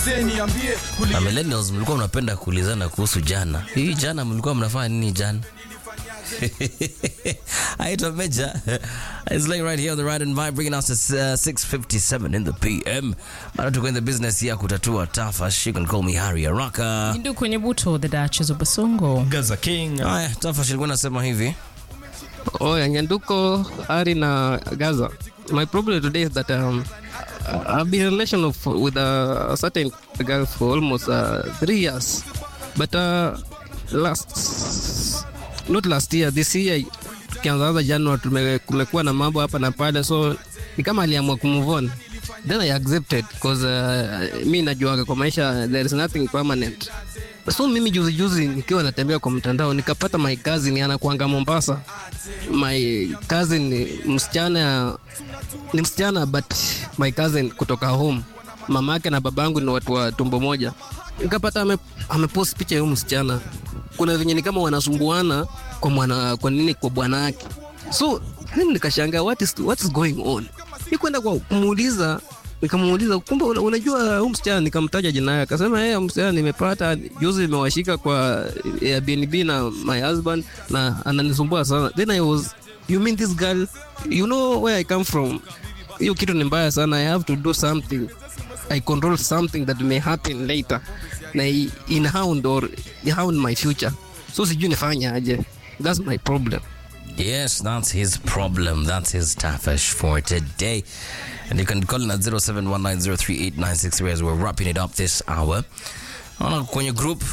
mzee niambie Na millennials mlikuwa mnapenda kuulizana kuhusu jana. Hii jana mlikuwa mnafanya nini jana? Aitwa Meja. It's like right here on the Ride and Vibe bringing us to uh, 6.57 in the PM. Bado tuko in the business ya kutatua tafash. You can call me Harry Araka. Ndu kwenye buto the Duchess of Basongo. Gaza King Haya, tafash ilikuwa nasema hivi. Oya, Nyanduko, Ari na Gaza. My problem today is that um, I've been in a relation of, with a, a certain girl for almost uh, three years. But uh, last, not last year, this year, tukianzaanza January, tume- kumekuwa na mambo hapa na pale, so ni kama aliamua kumove on. Then I accepted because uh, mi najuaga kwa maisha there is nothing permanent. So mimi juzi juzi nikiwa natembea kwa mtandao nikapata my cousin anakuanga Mombasa. My cousin ni msichana ni msichana but my cousin kutoka home. Mama yake na babangu ni watu wa tumbo moja. Nikapata ame, amepost picha ya huyu msichana. Kuna venye ni kama wanasumbuana kwa mwana kwa nini kwa bwana yake. So mimi nikashangaa what is what is going on. Nikwenda kwa kumuuliza nikamuuliza kumbe una- unajua huyu msichana nikamtaja jina yake akasema yeye msichana nimepata juzi nimewashika kwa Airbnb na my husband na ananisumbua sana then I was you mean this girl you know where I come from hiyo kitu ni mbaya sana I have to do something I control something that may happen later na i- in hound or hound my future so sijui nifanye aje that's my problem Yes, that's his problem. That's his tafash for today. And you can call in at 0719038963 as we're wrapping it up this hour. Naona kwenye group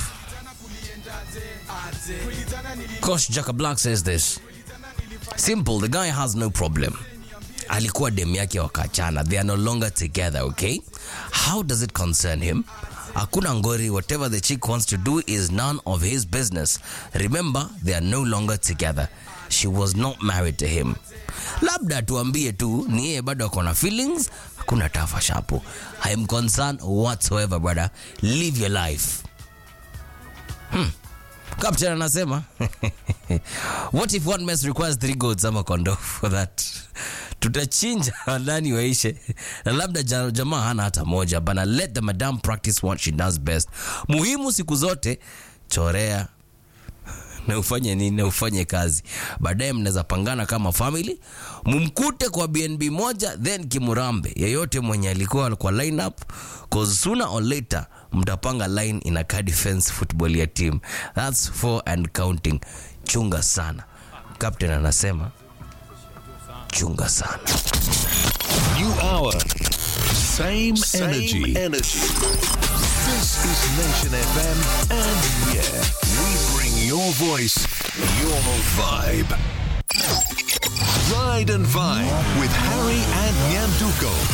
Coach Jaka Black says this. Simple, the guy has no problem. Alikuwa dem yake wakachana. They are no longer together, okay? How does it concern him? Hakuna ngori, whatever the chick wants to do is none of his business. Remember, they are no longer together. She was not married to him. Labda tuambie tu ni yeye bado ako na feelings, hakuna tafa shapo. I am concerned whatsoever, brother. Live your life. Captain anasema what if one mess requires three goats ama kondoo for that tutachinja ndani waishe na labda ja- jamaa hana hata moja bana let the madam practice what she does best muhimu siku zote chorea na ufanye nini na ufanye kazi baadaye mnaweza pangana kama family mumkute kwa bnb moja then kimurambe yeyote mwenye alikuwa kwa lineup cause sooner or later mtapanga line in a car defense football ya team thats four and counting chunga sana captain anasema chunga sana New hour. Same, Same energy. energy. This is Nation FM, and yeah, we bring your voice, your vibe. Ride and Vibe with Harry and Nyanduko.